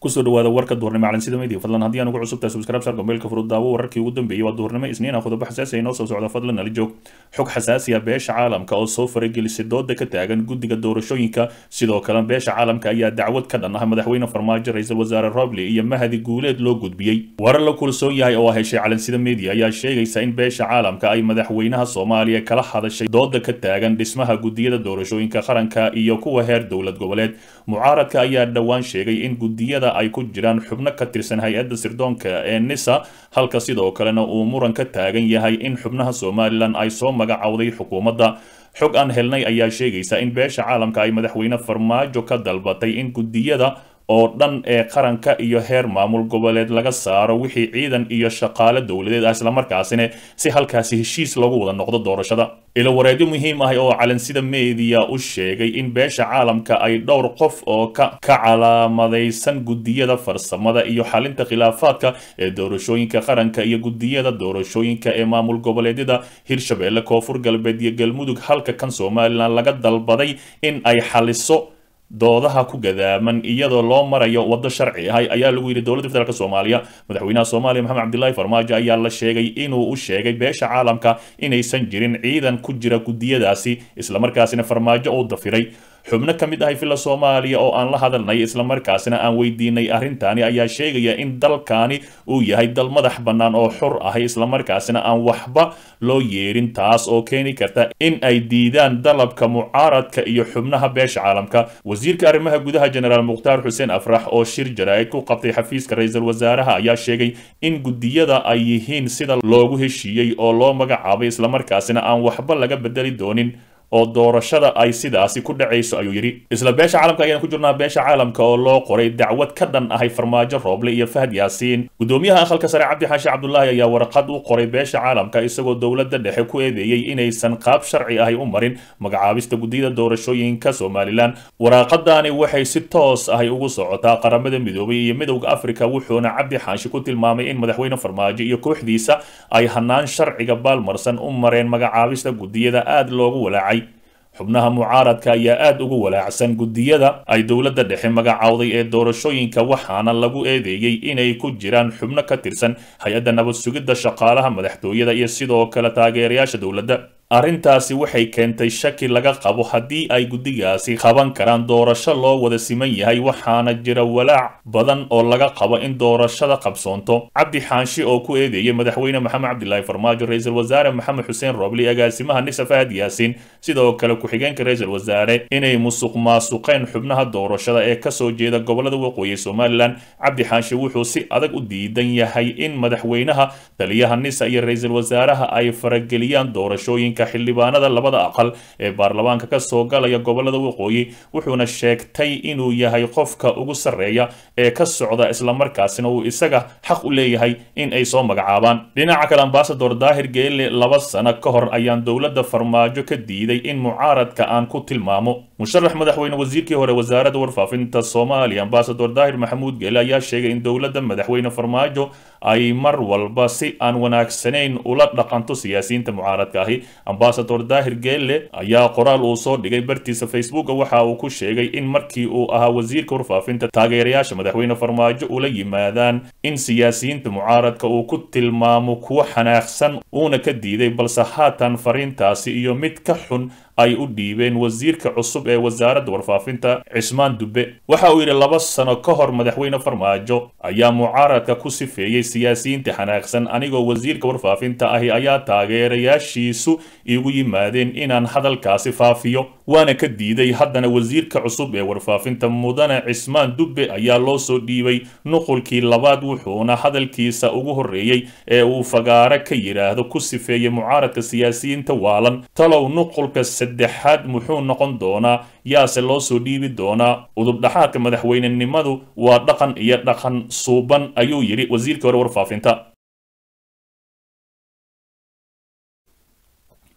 kusoo dhawaada warka duhurnimo calansida media fadlan haddii aan ugu cusubtahay subscribe sar gombeelka furud daawo wararkii ugu dambeeyey waa duhurnimo isniina qodobo xasaasi inoo soo socda fadlan nala joog xog xasaasi ah beesha caalamka oo soo faragelisay dooda ka taagan guddiga doorashooyinka sidoo kale beesha caalamka ayaa dacwad ka dhan ah madaxweyne farmaajo ra-iisul wasaare roble iyo mahadi guuleed loo gudbiyey warar la kulsoon yahay oo heshay calansida media ayaa sheegaysa in beesha caalamka ay madaxweynaha soomaaliya kala hadashay dooda ka taagan dhismaha guddiyada doorashooyinka qaranka iyo kuwa heer dowlad goboleed mucaaradka ayaa dhowaan sheegay in guddiyada ay ku jiraan xubno ka tirsan hay-adda sirdoonka ee nisa halka sidoo kalena uu muran ka taagan yahay in xubnaha somalilan ay soo magacowday xukuumadda xog aan helnay ayaa sheegaysa in beesha caalamka ay madaxweyne farmaajo ka dalbatay in guddiyada oo dhan ee qaranka iyo heer maamul goboleed laga saaro wixii ciidan iyo shaqaale dowladeed ah islamarkaasina si halkaasi heshiis lagu wada noqdo doorashada ilo wareedyo muhiim ah oo calansida media u sheegay in beesha caalamka ay dhowr qof oo ka ka calaamadaysan guddiyada farsamada iyo xalinta khilaafaadka ee doorashooyinka qaranka iyo guddiyada doorashooyinka ee maamul goboleedyada hirshabeelle koonfur galbeed iyo galmudug halka kan somalilan laga dalbaday in ay xaliso doodaha ku gadaaman iyadoo loo marayo waddo sharci ah ayaa lagu yidhi dowladda federaalk soomaaliya madaxweynaha soomaaliya maxamed cabdilaahi farmaajo ayaa la sheegay inuu u sheegay beesha caalamka inaysan jirin ciidan ku jira guddiyadaasi islamarkaasina farmaajo uu dafiray xubno ka mid ahay villa soomaaliya oo aan la hadalnay islamarkaasina aan weydiinay arrintaani ayaa sheegaya in dalkaani uu yahay dal madax bannaan oo xor ahay islamarkaasina aan waxba loo yeerin taas oo keeni karta in ay diidaan dalabka mucaaradka iyo xubnaha beesha caalamka wasiirka arrimaha gudaha jenaraal mukhtaar xuseen afrax oo shir jaraa'id ku qabtay xafiiska ra-iisul wasaaraha ayaa sheegay in guddiyada ay yihiin sida loogu heshiiyey oo loo magacaabay islamarkaasina aan waxba laga bedeli doonin oo doorashada ay sidaasi ku dhacayso ayuu yidhi isla beesha caalamka ayaan ku jirnaa beesha caalamka oo loo qoray dacwad ka dhan ahay farmaajo rooble iyo fahad yaasiin gudoomiyaha aqalka sare cabdi xaashi cabdulaahi ayaa warqad u qoray beesha caalamka isagoo dowladda dhexe ku eedeeyey inaysan qaab sharci ahay u marin magacaabista guddiyada doorashooyinka somalilan waraaqadaani waxay si toos ahay ugu socotaa qaramada midoobay iyo midowda afrika wuxuuna cabdi xaashi ku tilmaamay in madaxweyne farmaajo iyo kooxdiisa ay hanaan sharciga baalmarsan u mareen magacaabista guddiyada aada loogu walaacay xubnaha mucaaradka ayaa aada ugu walaacsan guddiyada ay dowladda dhexe magacowday ee doorashooyinka waxaana lagu eedeeyey inay ku jiraan xubno ka tirsan hay-adda nabad sugidda shaqaalaha madaxtooyada iyo sidoo kale taageerayaasha dowladda arrintaasi waxay keentay shaki laga qabo haddii ay guddigaasi qaban karaan doorasho loo wada siman yahay waxaana jira walaac badan oo laga qabo in doorashada qabsoonto cabdi xaanshi oo ku eedeeyay madaxweyne maxamed cabdilaahi farmaajo ra-iisul wasaare maxamed xuseen roobli agaasimaha nisa fahad yaasiin sidoo kale ku-xigeenka ra-iisul wasaare inay musuq maasuqeen xubnaha doorashada ee kasoo jeeda gobolada waqooyi somalilan cabdi xaanshi wuxuu si adag u diidan yahay in madaxweynaha taliyaha nisa iyo ra-iisul wasaaraha ay farageliyaan doorashooyinka xildhibaanada labada aqal ee baarlamaanka ka soo galaya gobolada waqooyi wuxuuna sheegtay inuu yahay qofka ugu sarreeya ee ka socda islamarkaasina uu isaga xaq u leeyahay in ay soo magacaabaan dhinaca kale ambasador daahir geelle laba sano ka hor ayaan dowladda farmaajo ka diiday in mucaaradka aan ku tilmaamo musharax madaxweyne wasiirkii hore wasaaradda warfaafinta soomaaliya ambasador daahir maxamuud geelle ayaa sheegay in dowladda madaxweyne farmaajo ay mar walba si aan wanaagsanayn ula dhaqanto siyaasiyiinta mucaaradka ahi ambasador daahir geelle ayaa qoraal uu soo dhigay bartiisa facebooka waxa uu ku sheegay in markii uu ahaa wasiirka warfaafinta taageerayaasha madaxweyne farmaajo ula yimaadaan in siyaasiyiinta mucaaradka uu ku tilmaamo kuwo xanaaqsan uuna ka diiday balse haatan fariintaasi iyo mid ka xun ay u dhiibeen wasiirka cusub ee wasaaradda warfaafinta cismaan dube waxa uu yidhi laba sano ka hor madaxweyne farmaajo ayaa mucaaradka ku sifeeyey siyaasiyiinta xanaaqsan anigoo wasiirka warfaafinta ahi ayaa taageerayaashiisu igu yimaadeen inaan hadalkaasi faafiyo waana ka diiday haddana wasiirka cusub ee warfaafinta mudane cismaan dube ayaa loo soo dhiibay nuqulkii labaad wuxuuna hadalkiisa ugu horreeyey ee uu fagaare ka yidhaahdo ku sifeeyey mucaaradka siyaasiyiinta waalan talow nuqulka saddexaad muxuu noqon doonaa yaase loo soo dhiibi doonaa udubdhaxaadka madaxweynenimadu waa dhaqan iyo dhaqan suuban ayuu yidhi wasiirkii hore warfaafinta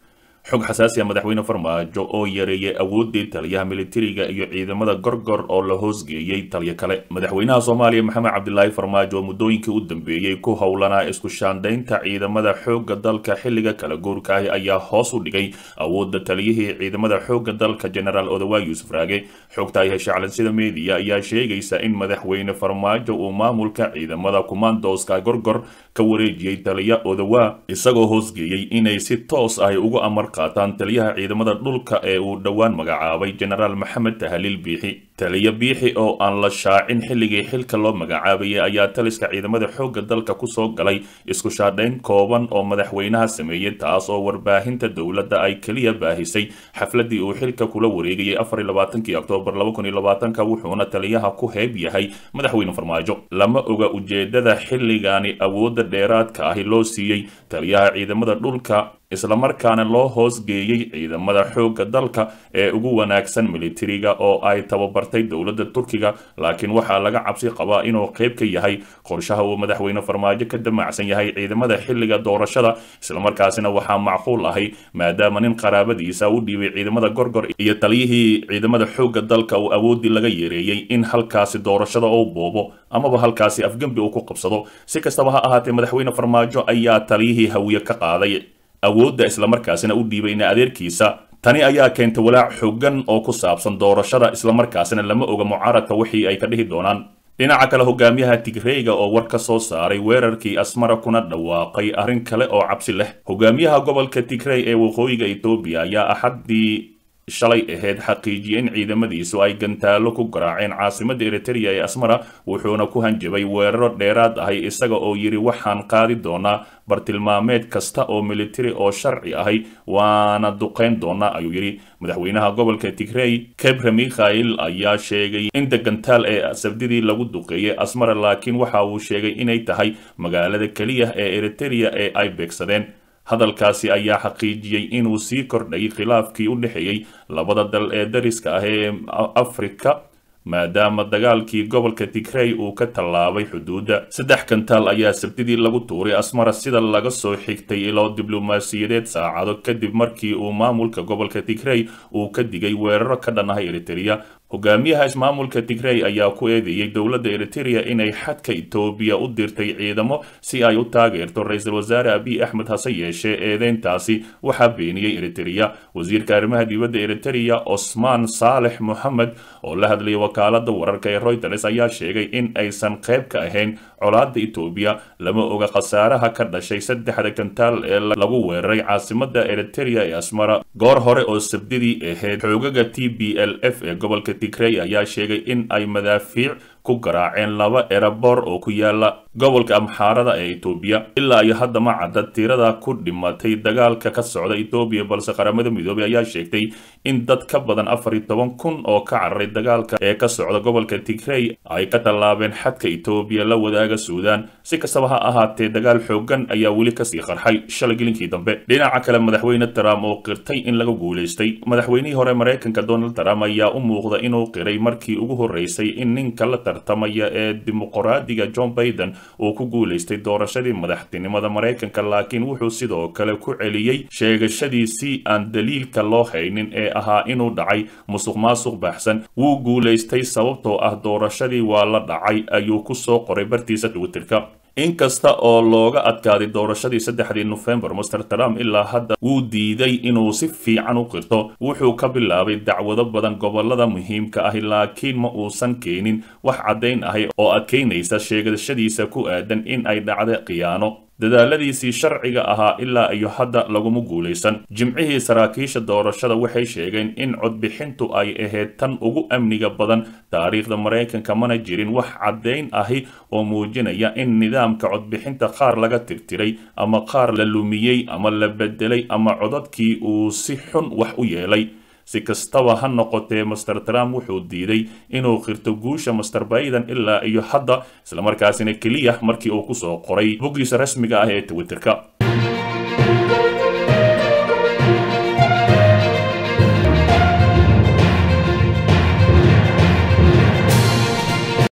xog xasaasi ah madaxweyne farmaajo oo yareeyay awoodii taliyaha militariga iyo ciidamada gorgor oo la hoosgeeyey taliyo kale madaxweynaha soomaaliya maxamed cabdilaahi farmaajo oo muddooyinkii u dambeeyey ku howlanaa isku shaandhaynta ciidamada xoogga dalka xilliga kala guurka ah ayaa hoos u dhigay awoodda taliyihii ciidamada xoogga dalka genaraal odawa yuusuf raage xogta ay heshay calansida media ayaa sheegaysa in madaxweyne farmaajo uu maamulka ciidamada kumandoska gorgor ka wareejiyey taliya odawa isagoo hoosgeeyey inay si toos ah ugu amar qaataan taliyaha ciidamada dhulka ee uu dhowaan magacaabay genaraal maxamed tahaliil biixi taliya biixi oo aan la shaacin xilligii xilka loo magacaabayay ayaa taliska ciidamada xoogga dalka kusoo galay isku shaadhayn kooban oo madaxweynaha sameeyey taas oo warbaahinta dowladda ay keliya baahisay xafladii uu xilka kula wareegayay afar iyo labaatankii oktoobar laba kun iyo labaatanka wuxuuna taliyaha ku heeb yahay madaxweyne farmaajo lama oga ujeedada xilligaani awoodda dheeraadka ahi loo siiyey taliyaha ciidamada dhulka islamarkaana loo hoosgeeyey ciidamada xoogga dalka ee ugu wanaagsan militariga oo ay tababartay dowladda turkiga laakiin waxaa laga cabsi qabaa inuu qayb ka yahay qorshaha uu madaxweyne farmaajo ka damacsan yahay ciidamada xilliga doorashada islamarkaasina waxaa macquul ahay maadaama nin qaraabadiisa u dhiibay ciidamada gorgor iyo taliyihii ciidamada xoogga dalka uu awoodii laga yeereeyey in halkaasi doorashada uu boobo amaba halkaasi afgembi uu ku qabsado si kastaba ha ahaatee madaxweyne farmaajo ayaa taliyihii hawiye ka qaaday awoodda islamarkaasina u dhiibayna adeerkiisa tani ayaa keentay walaac xooggan oo ku saabsan doorashada islamarkaasina lama oga mucaaradka wixii ay ka dhihi doonaan dhinaca kale hogaamiyaha tigreyga oo war ka soo saaray weerarkii asmara kuna dhawaaqay arrin kale oo cabsi leh hogaamiyaha gobolka tigrey ee waqooyiga etoobiya ayaa axaddii shalay ahayd xaqiijiyey in ciidamadiisu ay gantaalo ku garaaceen caasimadda eritereya ee asmara wuxuuna ku hanjabay weeraro dheeraad ahay isaga oo yidhi waxaan qaadi doonaa bartilmaameed kasta oo militari oo sharci ahay waana duqayn doonaa ayuu yidhi madaxweynaha gobolka tigrey kebre mikhail ayaa sheegay in degantaal ee sabdidii lagu duqeeyey asmara laakiin waxa uu sheegay inay tahay magaalada keliya ee eritereya ee ay beegsadeen hadalkaasi ayaa xaqiijiyey inuu sii kordhayay khilaafkii u dhexeeyey labada dal ee dariska ah ee afrika maadaama dagaalkii gobolka tigrey uu ka tallaabay xuduudda saddex kantaal ayaa sabtidii lagu tuuray asmara sida laga soo xigtay ilo diblomaasiyadeed saacado kadib markii uu maamulka gobolka tigrey uu ka digay weeraro ka dhan ah eritereya hogaamiyaha ismaamulka tigrey ayaa ku eedeeyey dowladda eritereya inay xadka etoobiya u dirtay ciidamo si ay u taageerto ra-iisul wasaare abiy axmed hase yeeshee eedeyntaasi waxaa beeniyey eritereya wasiirka arrimaha dibadda eritereya osmaan saalex moxamed oo la hadlayay wakaalada wararka ee royters ayaa sheegay in aysan qayb ka ahayn colaada etoobiya lama oga khasaaraha ka dhashay saddexda kantaal ee lagu weeraray caasimada eritereya ee asmara goor hore oo sabdidii ahayd xoogaga t b l f ee gobolka tigrey ayaa sheegay in ay madaafiic ku garaaceen laba eraboor oo ku yaala gobolka amxaarada ee etoobiya ilaa iyo hadda ma cadda tirada ku dhimatay dagaalka ka socda etoobiya balse qaramada midoobay ayaa sheegtay in dad ka badan afar iyo toban kun oo ka cararay dagaalka ee ka socda gobolka tigrey ay ka tallaabeen xadka etoobiya la wadaaga suudaan si kastaba ha ahaatee dagaal xoogan ayaa weli kasii qarxay shalay gelinkii dambe dhinaca kale madaxweyne trump oo qirtay in laga guulaystay madaxweynihii hore maraykanka donald trump ayaa u muuqda inuu qiray markii ugu horeysay in ninka la tartamaya ee dimuqraadiga john baiden uu ku guulaystay doorashadii madaxtinimada maraykanka laakiin wuxuu sidoo kale ku celiyey sheegashadiisii aan daliilka loo haynin ee ahaa inuu dhacay musuq maasuq baxsan wuu guulaystay sababtoo ah doorashadii waa la dhacay ayuu ku soo qoray bartiisa twitterka inkasta oo looga adkaaday doorashadii saddexdii nofembar master trump ilaa hadda wuu diiday inuu si fiican u qirto wuxuu ka bilaabay dacwado badan gobolada muhiimka ahi laakiin ma uusan keenin wax caddayn ahi oo adkaynaysa sheegashadiisa ku aadan in ay dhacday khiyaano dadaaladiisii sharciga ahaa ilaa iyo hadda laguma guulaysan jimcihii saraakiisha doorashada waxay sheegeen in codbixintu ay ahayd tan ugu amniga badan taariikhda maraykanka mana jirin wax caddayn ahi oo muujinaya in nidaamka codbixinta qaar laga tirtiray ama qaar la lumiyey ama la bedelay ama codadkii uu si xun wax u yeelay si kastaba ha noqotee master trump wuxuu diiday inuu qirto guusha master baiden ilaa iyo hadda islamarkaasina keliya markii uu kusoo qoray boggiisa rasmiga ah ee twitterka